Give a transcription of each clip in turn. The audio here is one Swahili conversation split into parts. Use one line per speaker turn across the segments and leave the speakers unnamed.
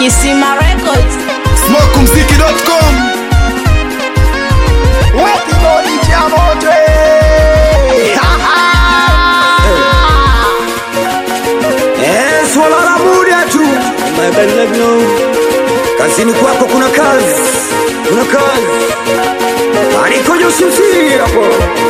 Kisima Records.
Smokumziki.com
Kibodi cha moto eh. Ha, ha.
Eh, swala la muda tu Mabalagno. kazini kwako kuna kazi kuna kazi alikoja usimsiri hapo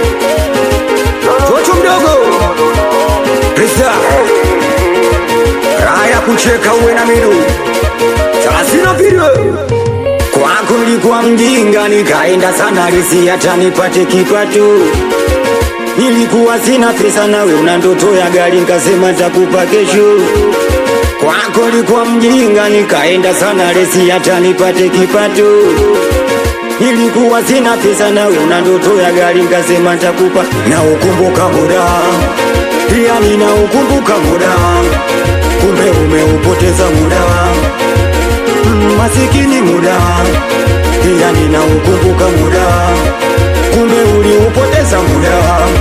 toto mdogo pesa raha ya kucheka uwe na midu thelathina video kwako nilikuwa mjinga nikaenda sana risi hata nipate kipato nilikuwa sina pesa nawe una ndoto ya gari nkasema takupa kesho kwako likuwa mjinga nikaenda sana resi hata nipate kipato nilikuwa sina pesa nawe una ndoto ya gari nkasema takupa na ukumbuka muda pia nina ukumbuka muda kumbe umeupoteza muda Mm, masikini muda pia nina ukumbuka muda kumbe uliupoteza muda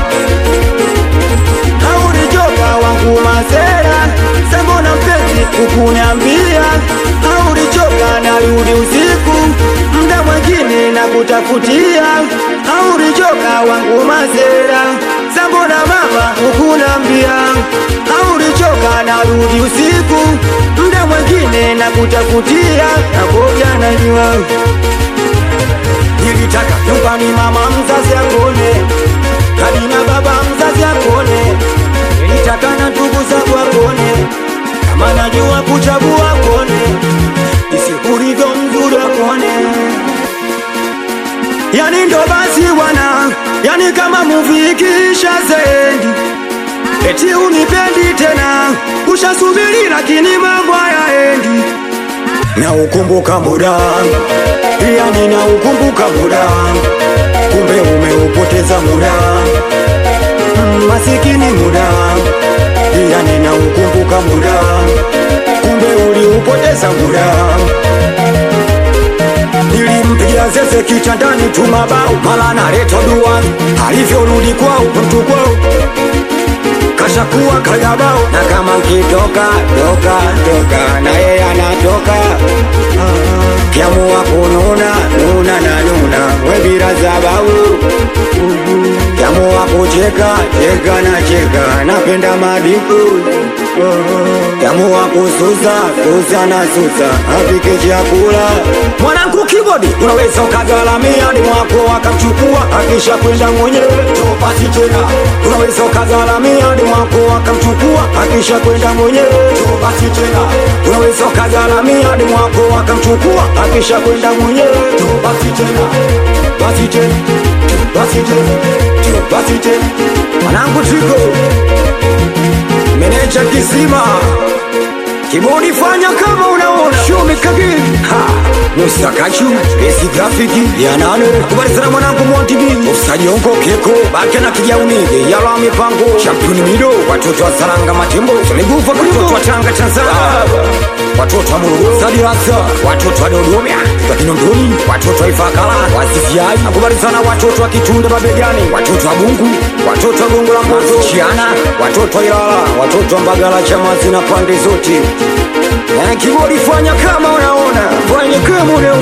haurichoka wangu masera sembona mpenzi kukuniambia haurichoka narudi usiku mda mwengine na kutafutia haurichoka wangu masera sambona mama hukunambia haurichoka narudi usiku mda mwengine na kutafutia nakoja najua nilitaka nyumbani mama mzazi akone hadi na baba mzazi akone nilitaka na ndugu zangu akone kama najua kuchagua akone isikulivyo mzuri akone yani ndo basi bwana yani kama muvi ikiisha zendi eti unipendi tena ushasubiri lakini mambo hayaendi na ukumbuka muda pia nina ukumbuka muda kumbe umeupoteza muda Mm, masikini muda pia nina ukumbuka muda kumbe uliupoteza muda nilimpigia zeze kitandani tu mabao mala naleta dua alivyorudi kwao mtu kwao kashakuwa kayabao na kama nkitoka toka toka na yeye anatoka kiamua kununa nuna na nuna webira zabau kiamua kucheka cheka na cheka napenda madiku kiamua kususa susa na susa apike chakula mwanangu kibodi unaweza ukagalamia ni mwako akamchukua akisha kwenda mwenyewe topasi tena unaweza ukagalamia ni mwako akamchukua akisha kwenda mwenyewe topasi tena unaweza ukagalamia ni mwako akamchukua akisha kwenda mwenyewe topasi tena basi tena basi tena basi tena mwanangu tiko meneja kisima kibodi fanya kama unaona shumi kagiri ha musakachu esi grafiki ya nane kubali sana mwanangu montibi usajongo keko bake na kijaunige yala mipango championi mido watoto wa saranga matembo tumegufa watoto wa tanga tanzania watoto wa morogoro sadirasa watoto wa dodoma wa kinondoni watoto wa ifakala wasifiai nakubali sana watoto wa kitunda mabegani watoto wa bungu watoto wa gongo la mboto chiana watoto wa ilala watoto wa mbagala chama zina pande zote na kibodi fanya kama unaona fanya kama unaona